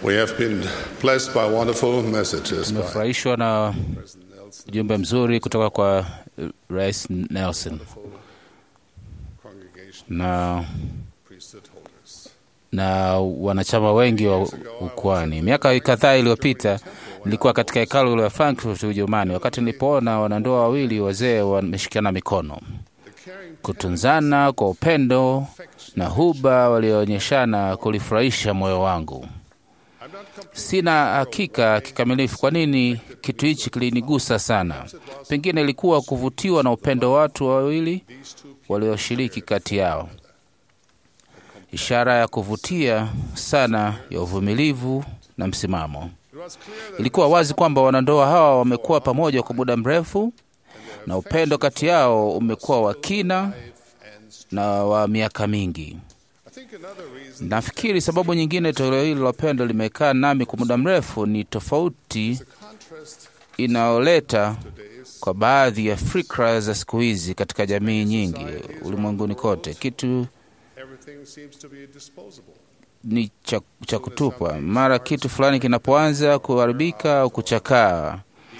We have been blessed by wonderful messages by Tumefurahishwa na President Nelson, ujumbe mzuri kutoka kwa eh, Rais Nelson congregation, na, priesthood holders. na wanachama wengi wa ukwani. Miaka kadhaa iliyopita nilikuwa katika hekalu la Frankfurt Ujerumani, wakati nilipoona wanandoa wawili wazee wameshikana mikono, The caring kutunzana kwa upendo na huba walioonyeshana kulifurahisha moyo wangu. I'm not completely Sina hakika kikamilifu kwa nini kitu hichi kilinigusa sana. Pengine ilikuwa kuvutiwa na upendo wa watu wawili these two walioshiriki kati yao, ishara ya kuvutia sana ya uvumilivu na msimamo. It was clear that Ilikuwa wazi kwamba wanandoa hawa wamekuwa pamoja kwa muda mrefu na upendo kati yao umekuwa wa kina and na wa miaka mingi. I think another reason Nafikiri sababu nyingine toleo hili la upendo limekaa nami kwa muda mrefu ni tofauti the contrast inayoleta today's kwa baadhi ya fikra za siku hizi katika jamii nyingi ulimwenguni kote. Kitu everything seems to be disposable. ni cha, cha kutupwa. Mara kitu fulani kinapoanza kuharibika au kuchakaa,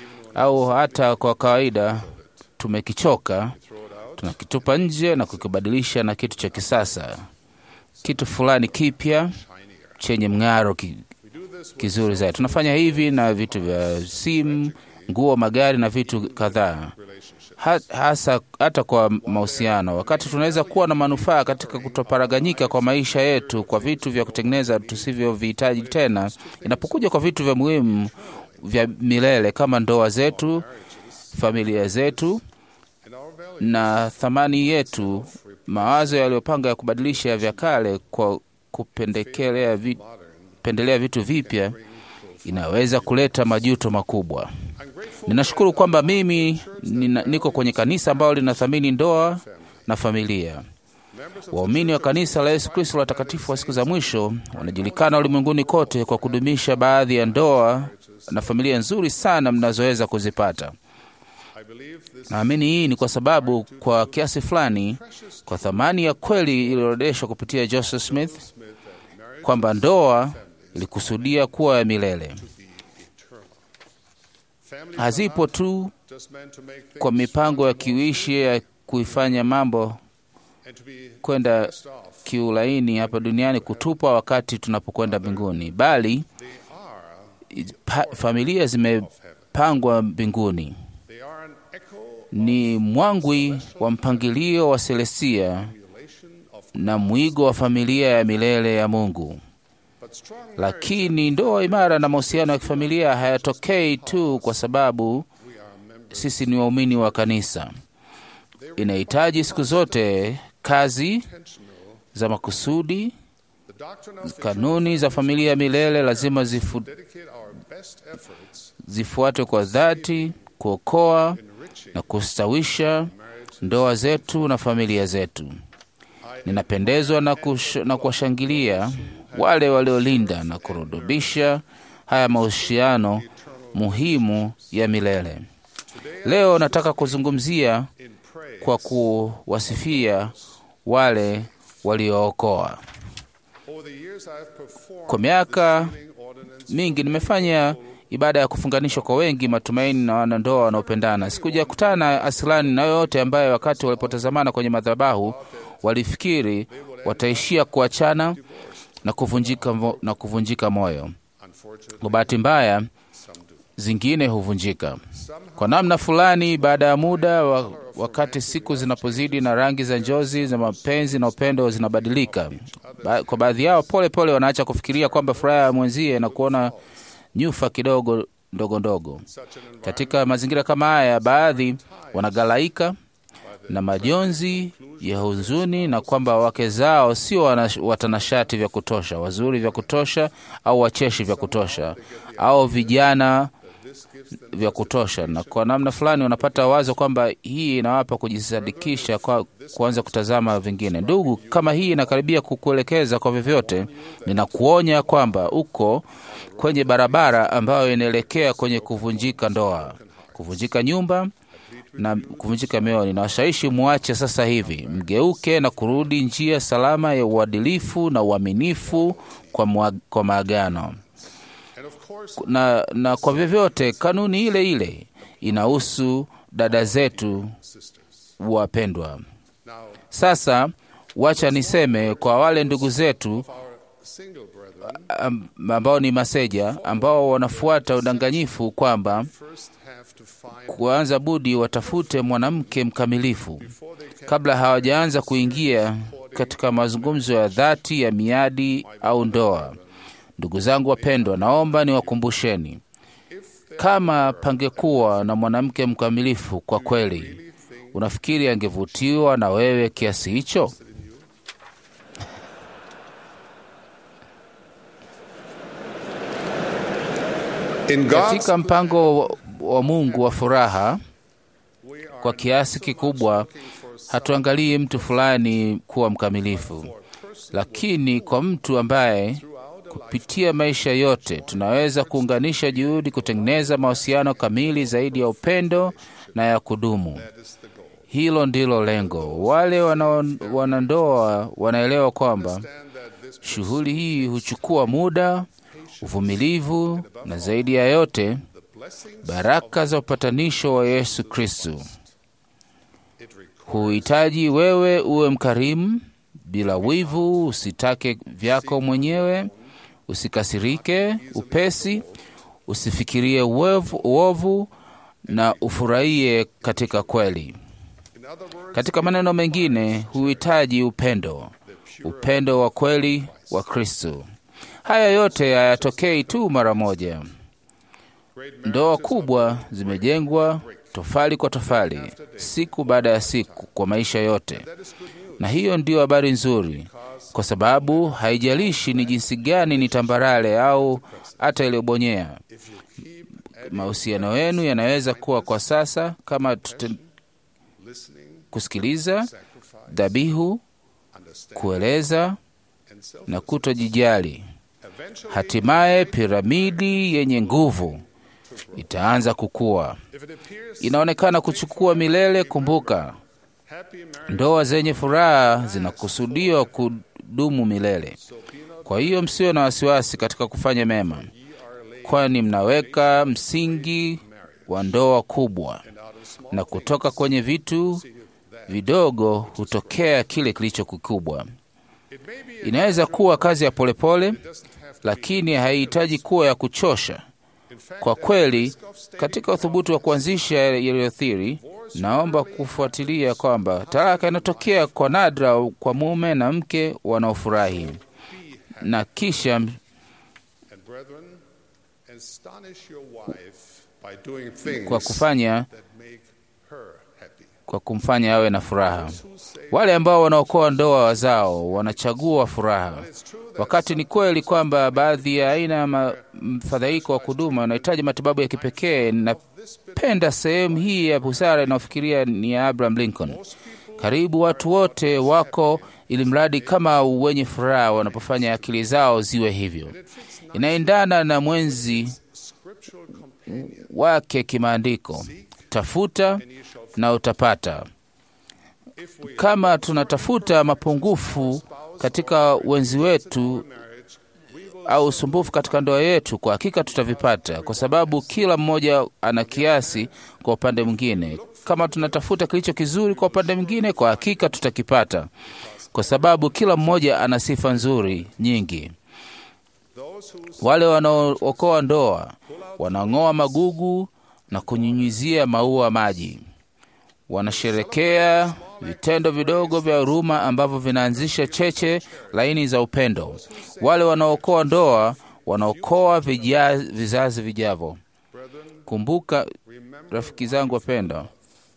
au hata kwa kawaida tumekichoka, Throw it out. tunakitupa nje na kukibadilisha na kitu cha kisasa, kitu fulani kipya Shinier. chenye mng'aro ki, We do this with kizuri zaidi. Tunafanya hivi na vitu vya simu, nguo, magari na vitu kadhaa, relationships. Ha- hasa hata kwa mahusiano. Wakati tunaweza kuwa na manufaa katika kutoparaganyika kwa maisha yetu kwa vitu vya kutengeneza tusivyovihitaji tena, inapokuja kwa vitu vya muhimu vya milele kama ndoa zetu, familia zetu In our values, na thamani yetu, mawazo yaliyopanga ya kubadilisha vya kale kwa kupendekelea vi, modern, pendelea vitu vipya inaweza kuleta majuto makubwa. I'm grateful Ninashukuru kwamba mimi nina, niko kwenye kanisa ambalo linathamini ndoa na familia. members of Waumini wa kanisa la Yesu Kristo la watakatifu wa siku za mwisho wanajulikana ulimwenguni kote kwa kudumisha baadhi ya ndoa na familia nzuri sana mnazoweza kuzipata. I believe this Naamini hii ni kwa sababu kwa kiasi fulani, kwa thamani ya kweli iliyoorodeshwa kupitia Joseph Smith Smith that marriage kwamba ndoa ilikusudia kuwa ya milele, be eternal. Families hazipo are tu not just meant to make kwa things mipango ya kiuishi ya kuifanya mambo and to be kwenda passed off. kiulaini hapa duniani kutupwa wakati tunapokwenda mbinguni, bali They are pa, familia zimepangwa mbinguni. they are an echo Ni mwangwi wa mpangilio wa Selestia relation of na mwigo wa familia ya milele ya Mungu. but strong marriage Lakini ndoa imara na mahusiano ya kifamilia hayatokei tu kwa sababu we are members sisi ni waumini wa kanisa. Inahitaji siku zote kazi intentional za makusudi. the doctrine of the Kanuni za familia ya milele lazima zifu, dedicate our best efforts zifuatwe kwa dhati, kuokoa enriching na kustawisha marriage ndoa zetu na familia zetu. Ninapendezwa na, kush, na kuwashangilia wale waliolinda na kurudubisha haya mahusiano muhimu ya milele. Leo nataka kuzungumzia in praise kwa kuwasifia wale waliookoa. over the years I have performed Kwa miaka the sealing ordinance mingi nimefanya ibada ya kufunganishwa kwa wengi, matumaini na wanandoa wanaopendana. Sikujakutana asilani na yoyote ambaye wakati walipotazamana kwenye madhabahu walifikiri wataishia kuachana na kuvunjika, mo- na kuvunjika moyo. unfortunately Kwa bahati mbaya, some do zingine huvunjika somehow kwa namna fulani. Baada ya muda wa, wakati siku zinapozidi na rangi za njozi za mapenzi na upendo zinabadilika, ba, kwa baadhi yao pole pole wanaacha kufikiria kwamba furaha ya mwenzie na kuona nyufa kidogo ndogo ndogo. such an environment Katika mazingira kama haya, baadhi wanagalaika na majonzi ya huzuni na kwamba wake zao sio wana- watanashati vya kutosha, wazuri vya kutosha, au wacheshi vya kutosha, au vijana this gives them vya kutosha, na kwa namna fulani wanapata wazo kwamba hii inawapa kujisadikisha kwa kuanza kutazama vingine. Ndugu, kama hii inakaribia kukuelekeza kwa vyovyote, ninakuonya kwamba uko kwenye barabara ambayo inaelekea kwenye kuvunjika ndoa, kuvunjika nyumba na kuvunjika mioyo. Ninawashawishi muache sasa hivi, mgeuke na kurudi njia salama ya uadilifu na uaminifu kwa, mwa- kwa maagano. And of course, na, na kwa vyovyote kanuni ile ile inahusu dada zetu sisters. wapendwa. Now, Sasa wacha niseme kwa wale ndugu zetu our single brethren am- ambao ni maseja ambao wanafuata udanganyifu kwamba first have to find kuanza budi watafute mwanamke mkamilifu before they can kabla hawajaanza kuingia katika mazungumzo ya dhati ya miadi au ndoa. Ndugu zangu wapendwa, naomba niwakumbusheni, kama pangekuwa na mwanamke mkamilifu kwa kweli, unafikiri angevutiwa na wewe kiasi hicho? in God's Katika mpango wa- wa Mungu wa furaha, we are kwa kiasi kikubwa hatuangalii mtu fulani kuwa mkamilifu, lakini kwa mtu ambaye kupitia maisha yote tunaweza kuunganisha juhudi kutengeneza mahusiano kamili zaidi ya upendo na ya kudumu. Hilo ndilo lengo. Wale wanao- wanandoa wanaelewa kwamba shughuli hii huchukua muda, uvumilivu na zaidi ya yote baraka za upatanisho wa Yesu Kristo. Huhitaji wewe uwe mkarimu, bila wivu, usitake vyako mwenyewe, usikasirike upesi, usifikirie uovu, uovu na ufurahie katika kweli. Katika maneno mengine, huhitaji upendo, upendo wa kweli wa Kristo. Haya yote hayatokei tu mara moja. Ndoa kubwa zimejengwa tofali kwa tofali, siku baada ya siku, kwa maisha yote, na hiyo ndiyo habari nzuri, kwa sababu haijalishi ni jinsi gani ni tambarale au hata iliyobonyea. Mahusiano yenu yanaweza kuwa kwa sasa kama tute, listening, kusikiliza, sacrifice, dhabihu, understand, kueleza and self. na kutojijali. Eventually, Hatimaye piramidi yenye nguvu itaanza kukua. if it appears Inaonekana kuchukua milele. Kumbuka, happy marriage, ndoa zenye furaha zinakusudiwa kudumu milele. Kwa hiyo msiwe na wasiwasi katika kufanya mema, kwani mnaweka msingi wa ndoa kubwa, na kutoka kwenye vitu vidogo hutokea kile kilicho kikubwa. it may be Inaweza kuwa kazi ya polepole, doesn't have to lakini haihitaji kuwa ya kuchosha. in fact Kwa kweli, katika uthubutu wa kuanzisha yaliyothiri, naomba kufuatilia kwamba talaka inatokea kwa nadra kwa mume na mke wanaofurahi, na kisha and brethren, astonish your wife by doing things kwa kufanya that make her happy. kwa kumfanya awe na furaha. Wale ambao wanaokoa ndoa zao wanachagua furaha, wakati ni kweli kwamba baadhi ya aina ya ma- mfadhaiko wa kudumu wanahitaji matibabu ya kipekee. Napenda sehemu hii ya busara inayofikiria ni ya Abraham Lincoln. Karibu watu wote wako ili mradi kama wenye furaha wanapofanya akili zao ziwe hivyo. Inaendana na mwenzi Scriptural companion, wake kimaandiko, tafuta na utapata. if we Kama tunatafuta mapungufu katika wenzi wetu marriage, au usumbufu katika ndoa yetu, kwa hakika tutavipata, kwa sababu kila mmoja ana kiasi kwa upande mwingine. Kama tunatafuta kilicho kizuri kwa upande mwingine, kwa hakika tutakipata, kwa sababu kila mmoja ana sifa nzuri nyingi. those who Wale wanaookoa ndoa wanang'oa magugu na kunyunyizia maua maji, wanasherekea vitendo vidogo vya huruma ambavyo vinaanzisha cheche laini za upendo. Wale wanaookoa ndoa wanaokoa vija- vizazi vijavyo. brethren, Kumbuka remember rafiki zangu wapendwa,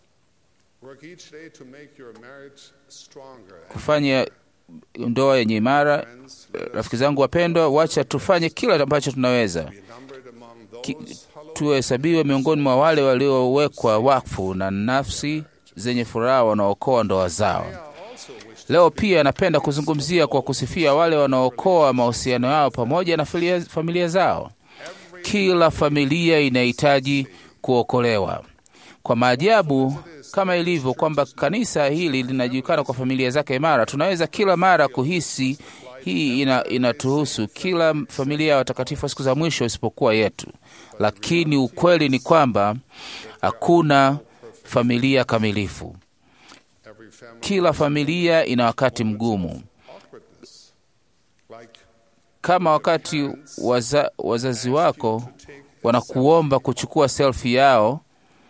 work each day to make your marriage stronger. kufanya ndoa yenye imara. Friends, Rafiki zangu wapendwa, wacha tufanye kila ambacho tunaweza be numbered among Ki- those hallowed tuhesabiwe miongoni mwa wale waliowekwa wakfu na nafsi zenye furaha wanaokoa ndoa zao. also wish Leo pia napenda kuzungumzia kwa kusifia wale wanaokoa mahusiano yao pamoja na filia- familia zao. Kila familia inahitaji kuokolewa. Kwa maajabu kama ilivyo kwamba kanisa hili linajulikana kwa familia zake imara, tunaweza kila mara kuhisi Hii ina, inatuhusu kila familia ya watakatifu wa siku za mwisho isipokuwa yetu, lakini ukweli ni kwamba hakuna familia kamilifu. Every family Kila familia ina wakati mgumu, awkwardness, like kama wakati waza, wazazi wako wanakuomba kuchukua selfie yao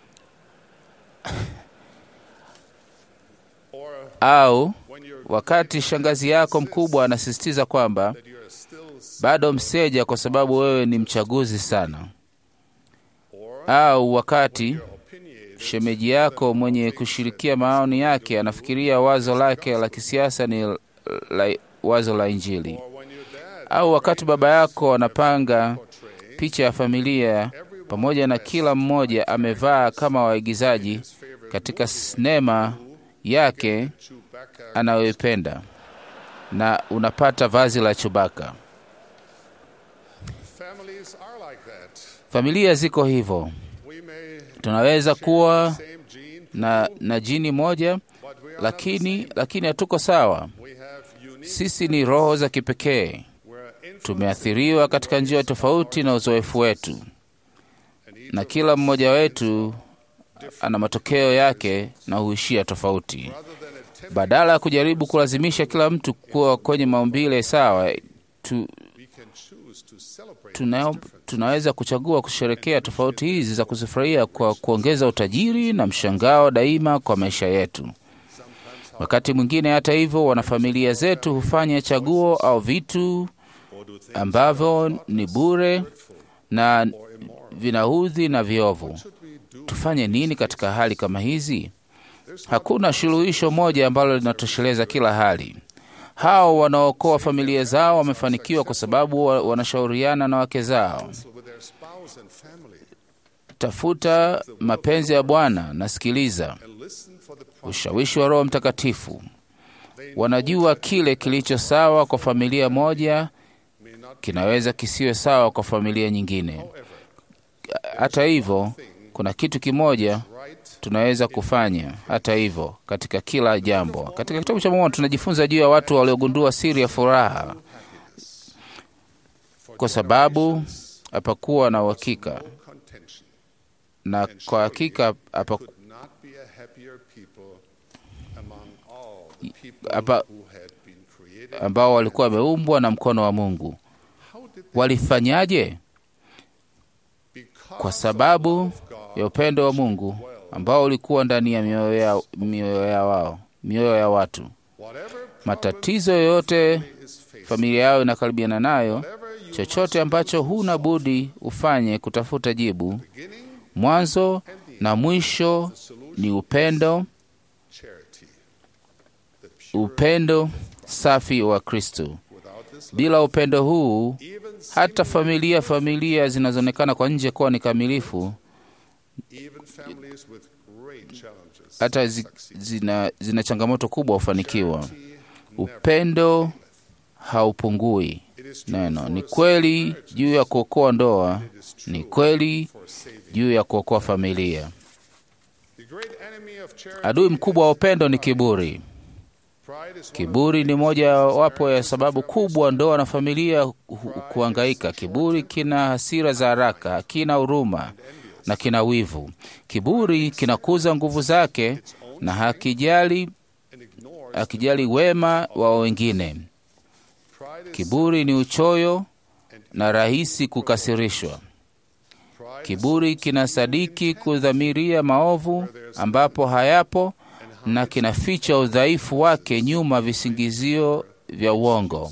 or au when you're wakati shangazi yako mkubwa anasisitiza kwamba that you're still bado mseja kwa sababu wewe ni mchaguzi sana, or au wakati opinionated shemeji yako mwenye kushirikia maoni yake anafikiria wazo lake la kisiasa ni la, wazo la Injili, or when your dad au wakati baba yako anapanga portray picha ya familia pamoja na kila mmoja amevaa kama waigizaji katika sinema yake Chewbacca anayoipenda na unapata vazi la Chubaka. families are like that. Familia ziko hivyo, We may tunaweza kuwa same gene, na, na jini moja but we are lakini lakini hatuko sawa. we have unique Sisi ni roho za kipekee, we're influenced tumeathiriwa katika njia tofauti na uzoefu wetu, and each na kila mmoja wetu ana matokeo yake na huishia tofauti. rather than attempt Badala ya kujaribu kulazimisha kila mtu kuwa kwenye maumbile sawa, tu, we can choose to celebrate tuna, tunaweza kuchagua kusherekea tofauti hizi za kuzifurahia kwa kuongeza utajiri na mshangao daima kwa maisha yetu. Wakati mwingine, hata hivyo, wanafamilia zetu hufanya chaguo au vitu or do things ambavyo ni bure na vinaudhi na viovu. should we do Tufanye nini katika hali kama hizi? Hakuna suluhisho moja ambalo linatosheleza kila hali. Hao wanaokoa familia zao wamefanikiwa kwa sababu wa- wanashauriana na wake zao. with their spouse and family Tafuta mapenzi ya Bwana na sikiliza and listen for the promise ushawishi wa Roho Mtakatifu. Wanajua kile kilicho sawa kwa familia moja may not kinaweza kisiwe sawa kwa familia nyingine. Hata hivyo, kuna kitu kimoja right tunaweza kufanya hata hivyo katika kila jambo. Katika kitabu cha Mormoni tunajifunza juu ya watu waliogundua siri ya furaha, kwa sababu hapakuwa na uhakika, contention na kwa hakika hapa, could not be a happier people among all the people hapa, who had been created. ambao walikuwa wameumbwa na mkono wa Mungu. How did they? Walifanyaje? Because Kwa sababu of God ya upendo wa Mungu ambao ulikuwa ndani ya mioyo ya, mioyo ya wao mioyo ya watu. whatever Matatizo yoyote is faced, familia yao inakaribiana nayo, whatever you chochote ambacho huna budi ufanye kutafuta jibu, beginning mwanzo na mwisho ni upendo, charity, the pure upendo safi wa Kristo. without this Bila upendo huu, even hata familia familia zinazoonekana kwa nje kuwa ni kamilifu, even families with great challenges hata zi, zina, zina changamoto kubwa hufanikiwa. Upendo haupungui. it is true Neno for ni us kweli juu ya kuokoa ndoa, it is true ni kweli for saving juu ya kuokoa familia. the great enemy of charity Adui mkubwa wa upendo ni kiburi. pride is one Kiburi ni moja wapo ya sababu kubwa ndoa na familia hu- kuhangaika. Kiburi kina hasira za haraka, hakina huruma na kina wivu. Kiburi kinakuza nguvu zake na hakijali, and ignores hakijali wema wa wengine. pride is Kiburi ni uchoyo na rahisi kukasirishwa. pride Kiburi kinasadiki kudhamiria maovu ambapo hayapo na kinaficha udhaifu wake nyuma visingizio vya uongo.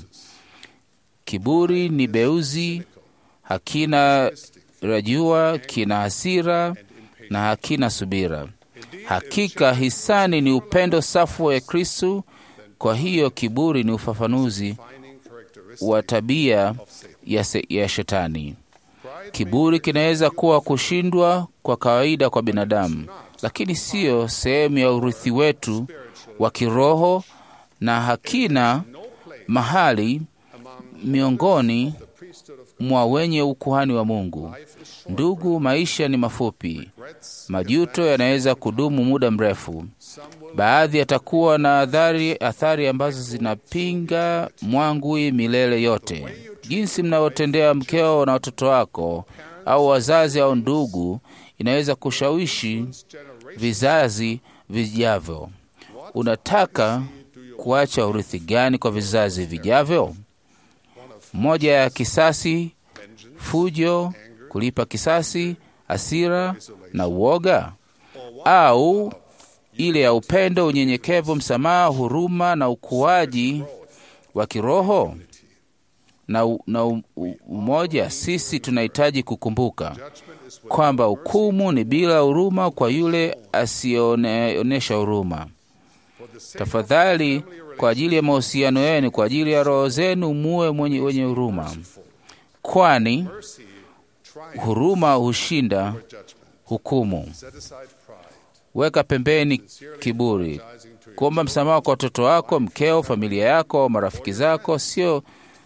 Kiburi ni beuzi, hakina rajua, kina hasira na hakina subira. Hakika hisani ni upendo safu wa Kristu. Kwa hiyo kiburi ni ufafanuzi finding characteristic wa tabia of Satan. ya, se, ya shetani. Pride Kiburi kinaweza kuwa kushindwa kwa kawaida kwa binadamu, lakini siyo sehemu ya urithi wetu wa kiroho na hakina no place mahali among miongoni the priesthood priesthood of mwa wenye ukuhani wa Mungu. life is short. Ndugu, maisha ni mafupi, Regrets, majuto yanaweza kudumu muda mrefu. some will Baadhi yatakuwa na athari, athari ambazo zinapinga mwangwi milele yote. Jinsi mnavyotendea mkeo na watoto wako au wazazi au ndugu inaweza kushawishi generation. vizazi vijavyo. Unataka kuacha urithi gani kwa vizazi vijavyo? Moja ya kisasi, fujo, kulipa kisasi, hasira na uoga, au ile ya upendo, unyenyekevu, msamaha, huruma na ukuaji wa kiroho na, u- na u- u- umoja. Sisi tunahitaji kukumbuka kwamba hukumu ni bila huruma kwa yule asiyeonyesha huruma. Tafadhali, kwa ajili ya mahusiano yenu, kwa ajili ya roho zenu, muwe mwenye wenye huruma, kwani Mercy, triumph, huruma hushinda judgment. hukumu. Set aside pride. Weka pembeni kiburi. Kuomba msamaha kwa watoto wako, mkeo, familia yako au marafiki zako sio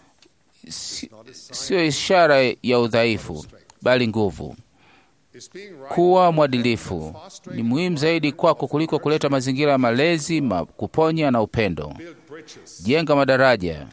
si- sio ishara ya udhaifu, bali nguvu. Is being right Kuwa mwadilifu ni muhimu zaidi kwako kuliko kuleta mazingira ya malezi, ma, kuponya na upendo. build bridges. Jenga madaraja,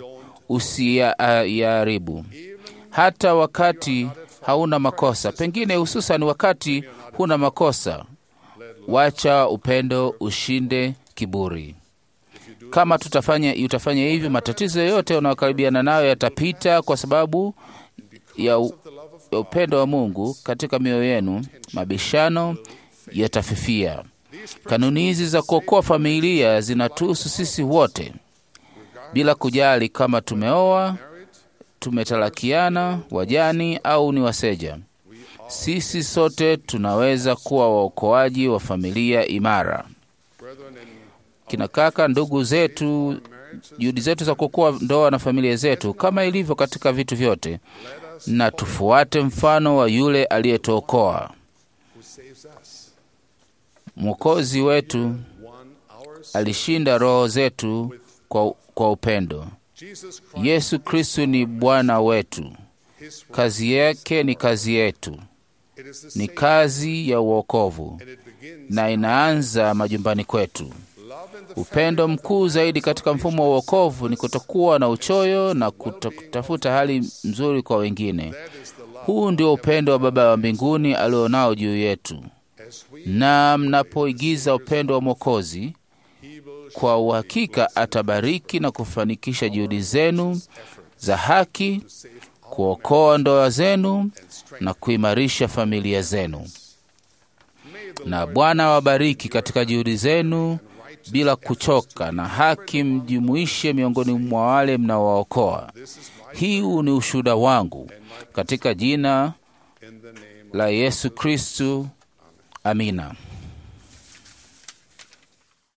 usiyaharibu hata wakati hauna makosa, pengine hususan wakati huna makosa. Wacha upendo ushinde kiburi. Kama tutafanya utafanya hivyo, matatizo yote unayokaribiana nayo yatapita kwa sababu ya, u, ya upendo wa Mungu katika mioyo yenu. Mabishano yatafifia. Kanuni hizi za kuokoa familia zinatuhusu sisi wote, bila kujali kama tumeoa, tumetalakiana, wajani au ni waseja. Sisi sote tunaweza kuwa waokoaji wa familia imara. Brethren, in Kina kaka, ndugu zetu, juhudi zetu za kuokoa ndoa na familia zetu, kama ilivyo katika vitu vyote, na tufuate mfano wa yule aliyetuokoa, who saves us, mwokozi wetu won our sin. alishinda roho zetu kwa, kwa upendo. Jesus Christ, Yesu Kristu ni Bwana wetu, His work, kazi yake ni kazi yetu, it is the ni same, kazi ya uokovu and it begins na inaanza majumbani kwetu. love in the Upendo mkuu zaidi katika mfumo wa uokovu ni kutokuwa na uchoyo na kuto- kutafuta hali nzuri kwa wengine. that is the love Huu ndio upendo wa Baba wa mbinguni alionao juu yetu, as we na mnapoigiza upendo wa Mwokozi, he will kwa uhakika atabariki na kufanikisha juhudi zenu za haki, kuokoa ndoa zenu na kuimarisha familia zenu. Na Bwana awabariki katika juhudi zenu bila kuchoka, na haki mjumuishe miongoni mwa wale mnaowaokoa. Hii ni ushuhuda wangu katika jina in the name la Yesu Kristu. Amina.